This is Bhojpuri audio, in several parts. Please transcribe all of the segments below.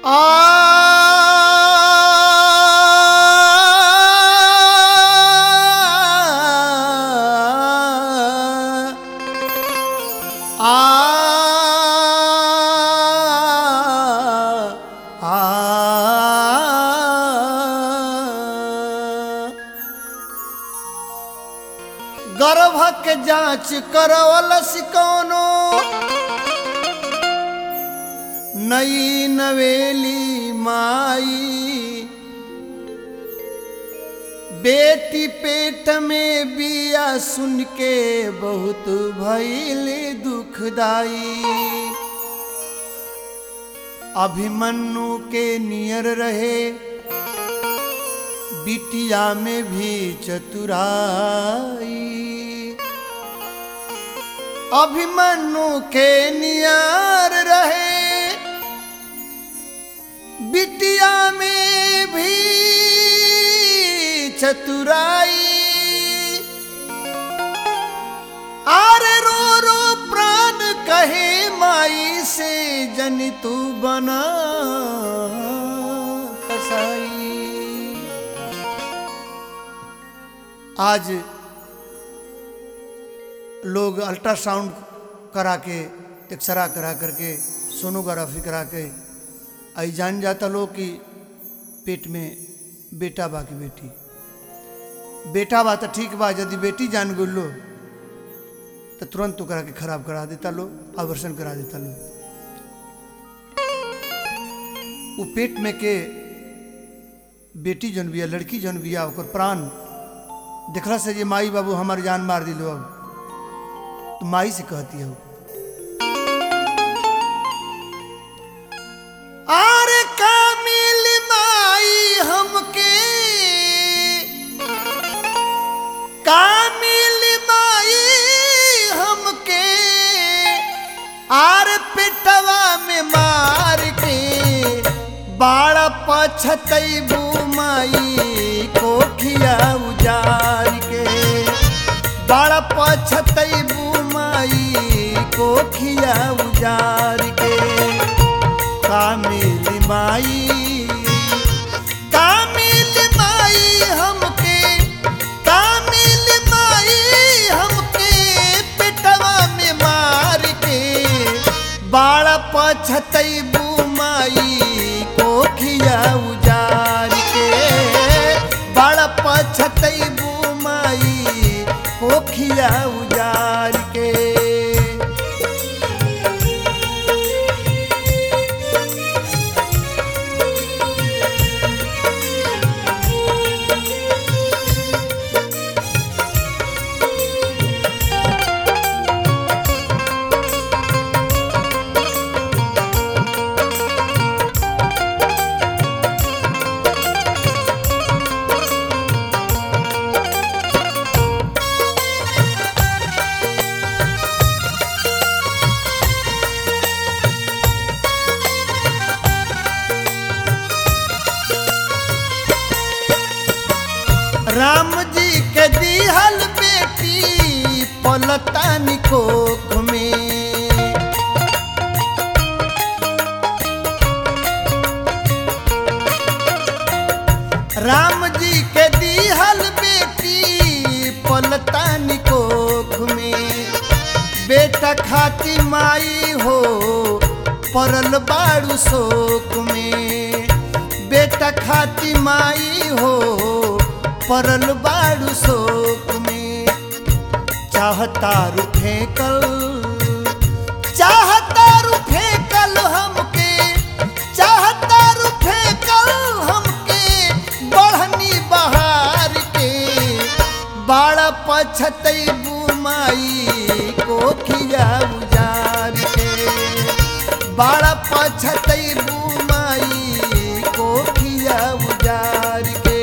गर्भक जांच करवलस कौनो नई नवेली माई बेटी पेट में बिया सुन के बहुत भइल दुखदाई अभिमन्यु के नियर रहे बिटिया में भी चतुराई अभिमन्यु के नियर रहे बिटिया में भी चतुराई आर रो रो प्राण कहे माई से जनि तू बना कसाई आज लोग अल्ट्रासाउंड करा के एक्सरा करा करके सोनोग्राफी करा के आई जान जाता लोग कि पेट में बेटा बा की बेटी बेटा बा तो ठीक बा यदि बेटी जान गुल्लो तो तुरंत तो करा के खराब करा देता लो आवर्षण करा देता लो वो पेट में के बेटी जन बिया लड़की जन बिया ओकर प्राण देखला से जे माई बाबू हमार जान मार दिलो अब तो माई से कहती है आरे कामिल माई हमके कामिल माई हमके आर पिटवा में मार के बाड़ पछतैबू माई कोखिया उजार के बाड़ पछतैबू माई कोखिया उजार के कामिल माई कामिल माई हमके कामिल माई हमके पिटवा में मार के बाड़ पछतैबू माई कोखिया उजार के बाड़ पछतैबू माई कोखिया उजार के राम जी के दिहल बेटी पलतानी कोख में राम जी के दिहल बेटी पलतानी कोख में बेटा खाती माई हो परल बाड़ू शोक में बेटा खाती माई हो परल बाड़ू शोक में चाहता रू फेंकल चाहता रू फेंकल हमके चाहता रू फेंकल हमके बढ़नी बहार के बाड़ा पछतैबू माई कोखिया उजार के बाड़ा पछतैबू माई कोखिया उजार के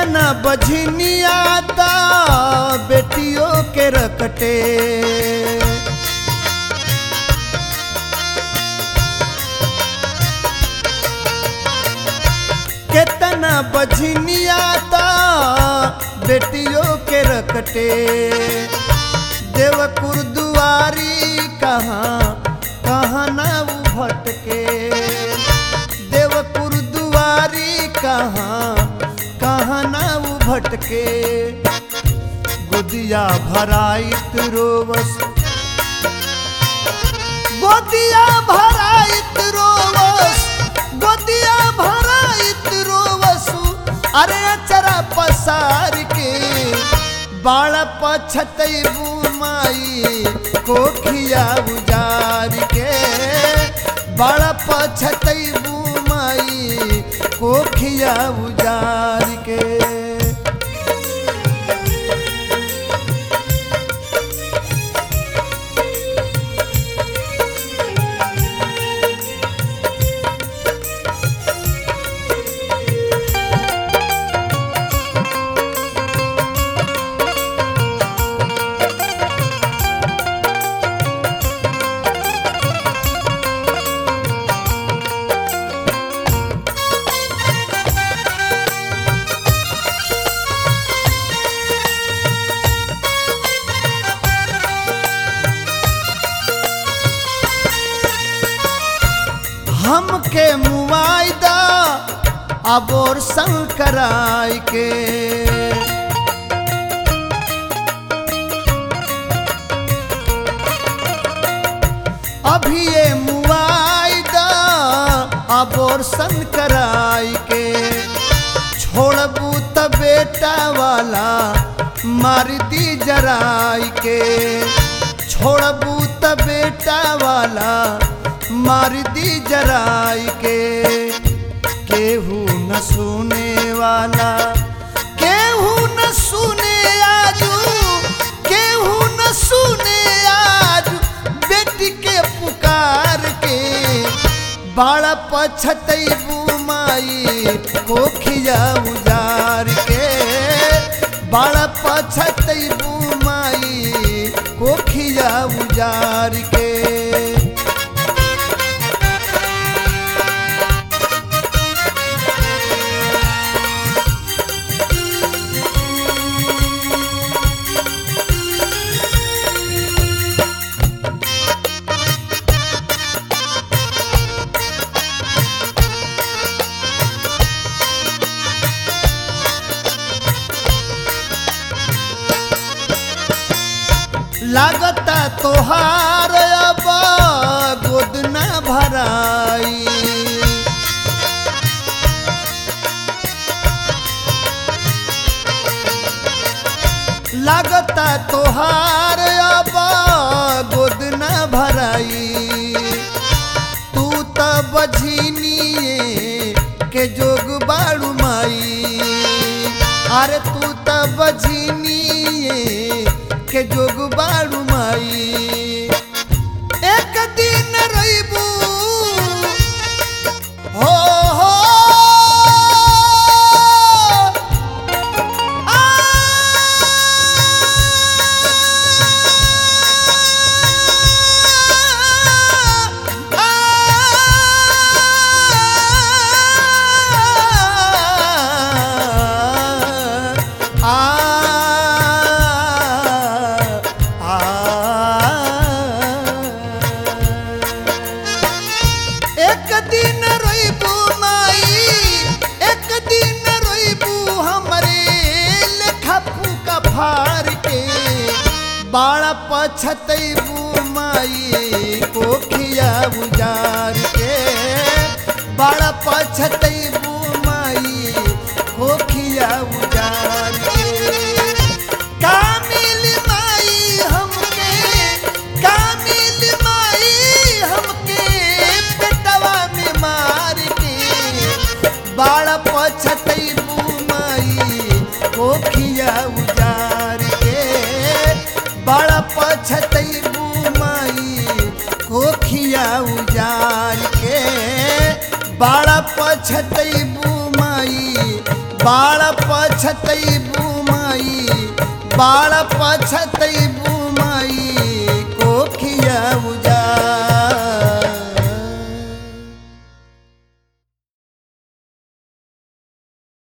केतना बझनिया ता बेटियों के रकटे केतना बझनिया ता बेटियों के रकटे देवकुर दुआरी कहाँ कहाँ ना उ भटके देवकुर दुआरी कहाँ कहाँ ना उ भटके गोदिया भराइत रोवस गोदिया भराइत रोवस गोदिया भराइत रोवसु अरे अचरा पसार के बाळ पछतैबू माई कोखिया उजार के बाळ पछतैबू माई कोखिया उजार के हमके मुआयदा अब और संकराय के अभी ये मुआयदा अब और संकराय के छोड़बू त बेटा वाला मार दी जराई के छोड़बू त बेटा वाला मार दी जराई के केहू न सुने वाला केहू न सुने आजू केहू न सुने आज बेटी के पुकार के बाड़ पछतैबू माई कोखिया उजार के बाड़ पछतैबू माई कोखिया उजार के लागता तोहार अब गोद न भराई लागता तोहार अब गोद न भराई तू त बझिनिए के जोग बाड़ू माई अरे तू त बझिनिए के जोग बाड़ू माई एक दिन रहीबू हो हो आ, आ, आ, एक दिन रोइबू माई एक दिन रोइबू हमरे लेखा फूका फार के बाड़ा पछतैबू माई कोखिया उजार के बाड़ा पछतैबू माई कोखिया उजार के कामिल माई हमके कामिल माई हमके पेटवा में मार के बाड़ पछतैबू माई कोखिया उजार के बाड़ पछतैबू माई कोखिया उजार के बाड़ पछतैबू माई बाळ पछतई बुमाई बाळ पछतई